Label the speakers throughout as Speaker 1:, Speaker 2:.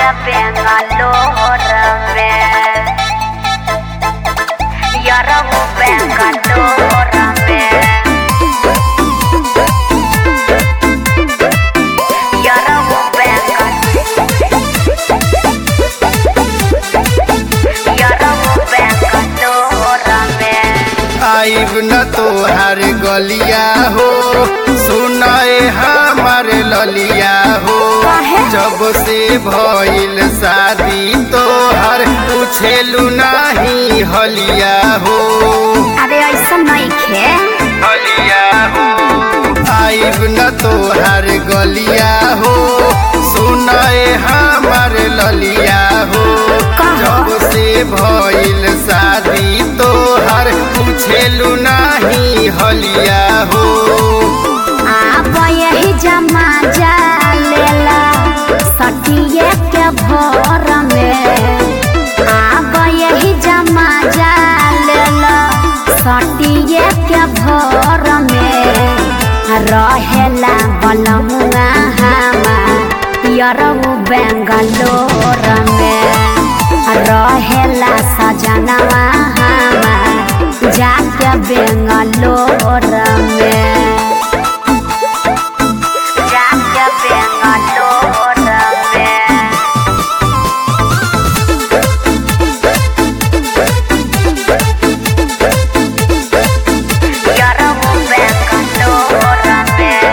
Speaker 1: जाके बेंगलोर में यरहु बेंगलोर में यरहु बेंगलोर यरहु बेंगलोर में
Speaker 2: आइब न तोहार गलिया हो सुनाए हमार ललिया हो
Speaker 1: काहे?
Speaker 2: जब से भइल शादी तोहर पूछेलू नाही हलिया हो
Speaker 1: अरे ऐसा नहीं खे
Speaker 2: हलिया हो आइब न तोहार गलिया हो सुनाए हमार ललिया हो
Speaker 1: कहाँ?
Speaker 2: जब से भइल शादी तोहर पूछेलू नाही हलिया हो
Speaker 1: आप यही जमा जा लेला सटिए के भोर में आप यही जमा जा लेला सटिए के भोर में रहेला बलमुआ हमार यरऊ बेंगलोर में रहेला सजनवा हमार जाके बेंगलोर में जाके बेंगलोर में यरहु बेंगलोर में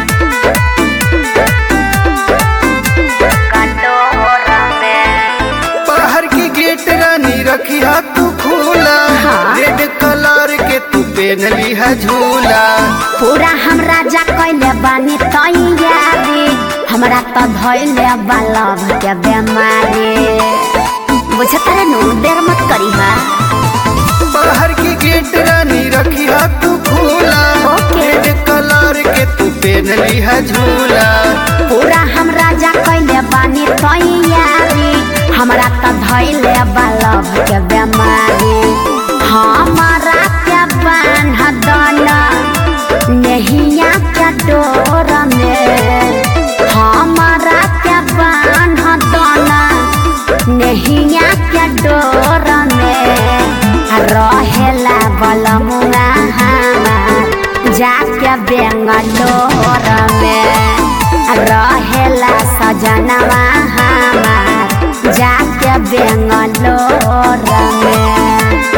Speaker 1: बेंगलोर में
Speaker 2: बाहर की गेट रानी रखी हा तू खुला
Speaker 1: हाँ।
Speaker 2: रेड कलर के तू पहन ली है झूला
Speaker 1: पूरा हमरा जा कैले बानी तैयारी हमरा त धैले बालभ के बेमारी बुझत रे नु देर मत करी हा
Speaker 2: बाहर की गेट रानी रखी हा तू खुला
Speaker 1: ओके।
Speaker 2: रेड कलर के तू पहन ली है झूला
Speaker 1: पूरा हमरा जा कैले बानी तैयारी हमरा त धैले बालभ के बेमारी हमारा के बान्ह दना नहिया के डोर में हमारा के बान्ह दना नहिया के डोर में रहेला बलमुआ हमार जाके बेंगलोर में रहेला सजनवा हमार जाके बेंगलोर में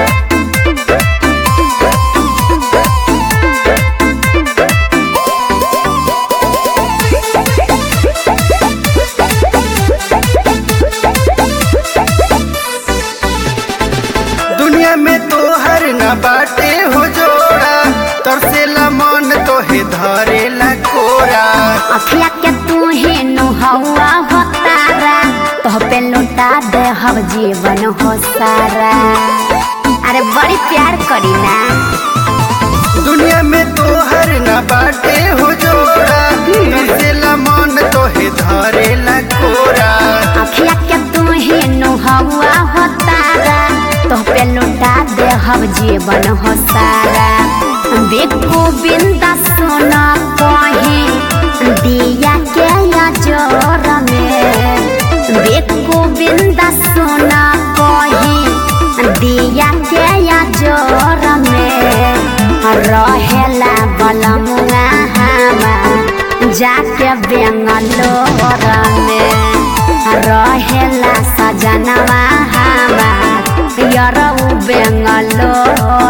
Speaker 2: दुनिया में तो हर न बाटे हो जोड़ा तरसेला मन तो है धरेला कोरा
Speaker 1: अखिया के तू ही नुहवा हो तारा तो पे लुटा दे हम जीवन हो सारा अरे बड़ी प्यार करी ना
Speaker 2: दुनिया में तो हर न बाटे हो जोड़ा तरसेला मन तो है धरेला कोरा
Speaker 1: अखिया के तू ही नुहवा हो तारा तो पे लुटा दे हम जीवन हो सारा बिकू बिंदा सोना कहीं दिया के या जोर में बिकू बिंदा सोना कहीं दिया के या जोर में रहेला बलमुआ हमार जाके बेंगलोर में रहेला सजनवा हमार यरऊ बेंगलोर